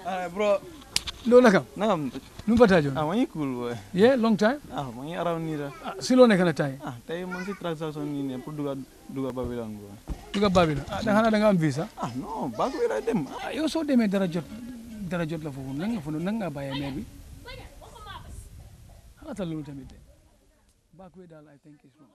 Alright, bro. Ndo nakam? Nakam? Nu bata jon? Ah, man, you cool, boy. Yeah, long time? Ah, man, you around here. Ah, si lo nekk na tay? Ah, tey man si transaction nii ne pour duga duga Babylon, boy. Duga Babylon. Ah, da xanaa da nga am visa? Ah, non, back way la dem. Ah, yow soo demee dara jot dara jot la foofu nan nga fa nan nga bàyyee maire bi? Xalaatal loolu tamit de. Back way daal I think is wrong.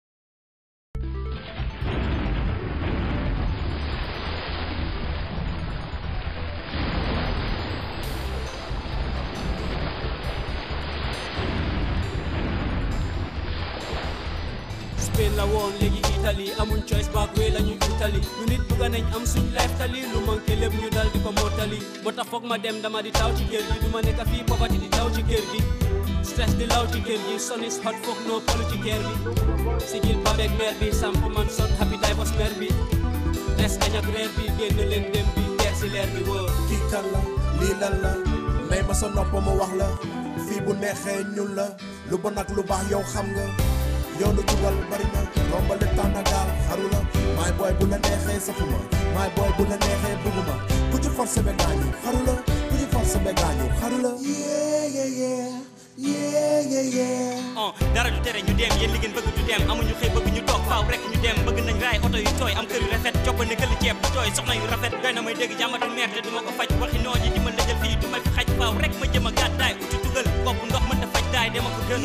Spain la woon léegi Italie amuñ choice back way la ñuy Italie ñu nit bugga nañ am suñ life tali lu manqué lépp ñu dal di ko mottali moo tax foog ma dem dama di taw ci kër gi du ma nekk fii poverty di taw ci kër gi stress di law ci kër gi sun is hot foog no polu ci kër bi sigil babek mère bi samp man son happy divorce mère bi des añ ak reer bi génn leen dem bi teer si leer bi wóor kii kan la lii lan la may ma sa nopp ma wax la fii bu neexee ñun la lu bon ak lu baax yow xam nga yoonu jubal bari na rombale tànn gaal xaru la maay booy bu la neexee safuma maay booy bu la neexee bëgguma ku ci forcé be gaañu xaru la ku ci forcé be gaañu xaru la yeah yeah yeah yeah yeah yeah oh dara du tere ñu dem yéen li ngeen bëgg du dem amuñu xëy bëgg ñu toog faaw rek ñu dem bëgg nañ raay oto yu tooy am kër yu rafet coppane këli ceeb bu tooy soxna yu rafet doy na may dégg jàmmatu meer te du ma ko faj waxi noo ji di ma lëjal fii du ma fi xaj faaw rek ma jëm a gàddaay uti dugal bopp ndox mën ta faj daay dama ko gën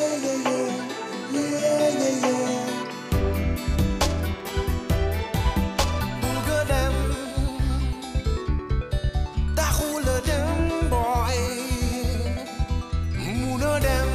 Bugga dem taxula dem boy muna dem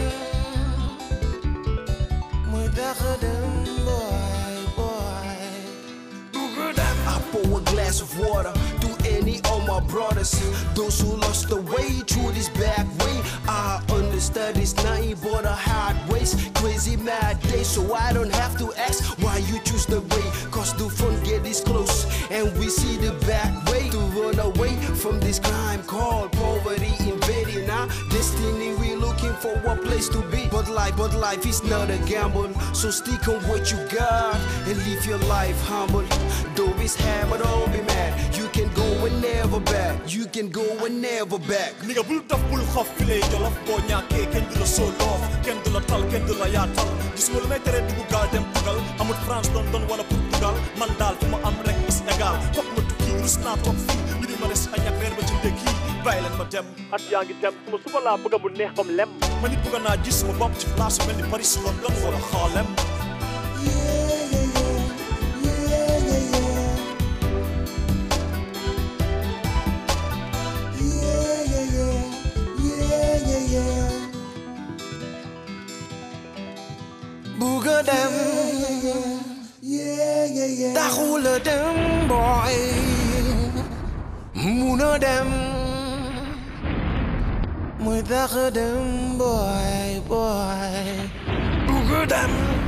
muy taxa dem boy boy Bugga dem I pour a glass of water to any of my brothers, those who lost the way through this back way. I understand it's nothing but a hard ways, crazy mad day, so I don't have to ask why you choose the way. Cause the front gate is close, and we see the back way to run away from this crime called poverty invading our destiny. We looking for a place to be, but life, but life is not a gamble. So stick on what you got and live your life humble. Though it's hard, but don't be mad. You can go and never back. You can go and never back. ni nga bul daf bul xof fi lay jolof boo ñàkkee kenn du la sooloof kenn du la tal kenn du la yaatal gis nga lu may tere dugg gaal dem tugal amul France London wala Portugal man daal fu ma am rek is égal foog ma tukki rus naa toog fii ñu di ma des añ ak reer ba ci ndékki bàyyi leen ma dem at yaa ngi dem suma suba laa bëgg mu neex bam lem ma nit bëgg naa gis sama bopp ci place mel ni Paris London wala Harlem Bugga dem taxula dem boy muna dem muy taxa dem boy boy Bugga dem